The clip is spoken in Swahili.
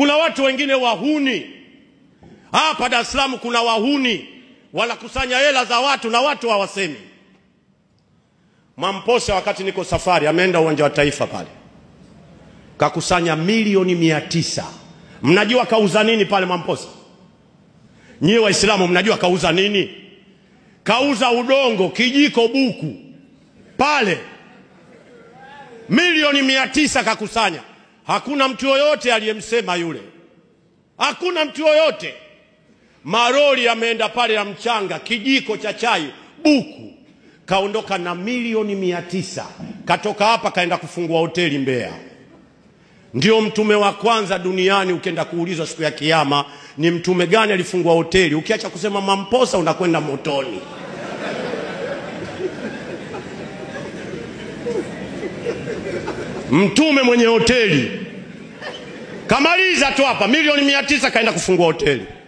Kuna watu wengine wahuni hapa Dar es Salaam, kuna wahuni wanakusanya hela za watu na watu hawasemi. Mwamposa wakati niko safari, ameenda uwanja wa Taifa pale, kakusanya milioni mia tisa. Mnajua kauza nini pale Mwamposa? Nyie Waislamu mnajua kauza nini? Kauza udongo, kijiko, buku pale, milioni mia tisa kakusanya. Hakuna mtu yoyote aliyemsema yule, hakuna mtu yoyote. Maroli ameenda pale ya mchanga, kijiko cha chai, buku, kaondoka na milioni mia tisa. Katoka hapa kaenda kufungua hoteli Mbeya. Ndio mtume wa kwanza duniani. Ukienda kuulizwa siku ya Kiyama, ni mtume gani alifungua hoteli, ukiacha kusema Mamposa unakwenda motoni. Mtume mwenye hoteli kamaliza tu hapa milioni mia tisa kaenda kufungua hoteli.